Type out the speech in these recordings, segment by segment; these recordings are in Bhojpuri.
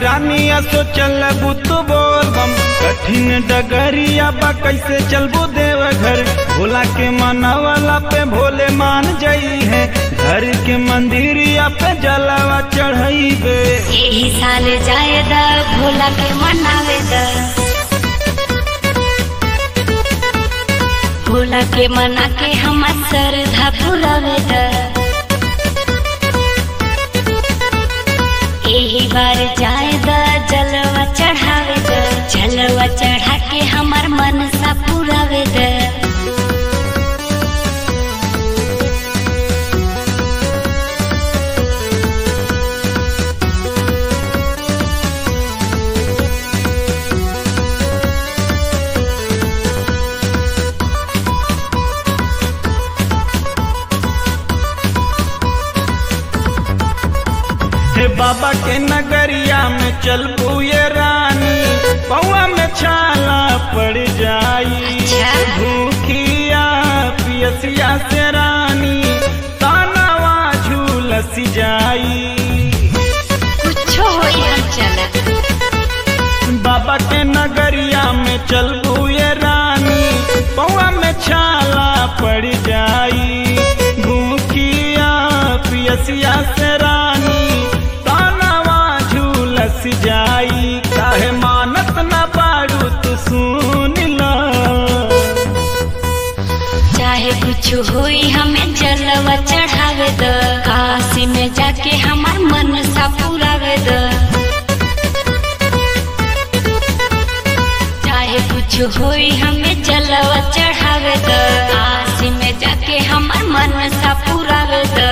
रानी असो चलबू तो बोल बम कठिन डगरिया बा कैसे चलबू देव घर भोला के मनावला पे भोले मान जाई है घर के मंदिरिया पे जलावा चढ़ाई बे यही साल जाए द भोला के मनावे द भोला के मना के हमार श्रद्धा पुरावे द यही बार जाए द जलवा चढ़ावे द जलवा चढ़ा के हमार मन सा पुरावे द हे बाबा के नगरिया में चलबू ये रानी पौआ में छाला पड़ जाई अच्छा। भूखिया पियसिया से रानी तानावा झूलसी जाई कुछो होई हम चलत बाबा के नगरिया में चलबू ये रानी पौआ में छाला पड़ जाई भूखिया पियसिया से रानी तानावा झूलस जाई काहे मानत ना पाड़ू तू सुन ला चाहे कुछ होई हमें जलवा चढ़ावे द काशी में जाके हमार मन सा पुरावे द चाहे कुछ होई हमें जलवा चढ़ावे द काशी में जाके हमार मन सा पुरावे द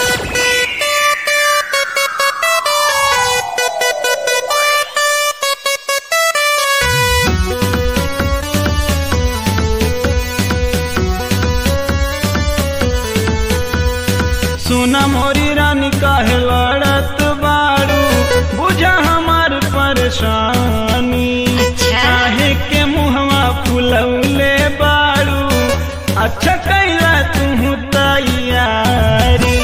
सुना मोरी रानी काहे लड़त बाड़ू बुझा हमार परेशानी अच्छा। काहे के मुहवा फुलौले बाड़ू अच्छा कैला तू तैयारी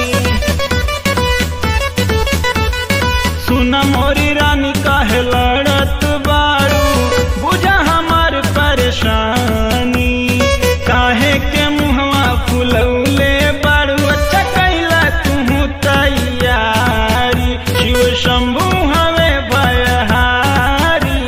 सुना मोरी रानी काहे लड़त बाड़ू बुझा हमार परेशानी काहे के मुहवा फुलौले बाड़ू अच्छा कैला तू तैयारी शिव शंभु हवे भयहारी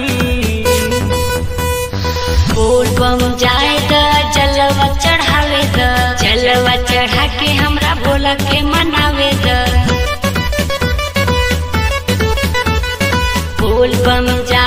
बोल बम जाए द जलवा चढ़ावे द जलवा चढ़ा के हमरा भोला के मनावे द बोल बम जा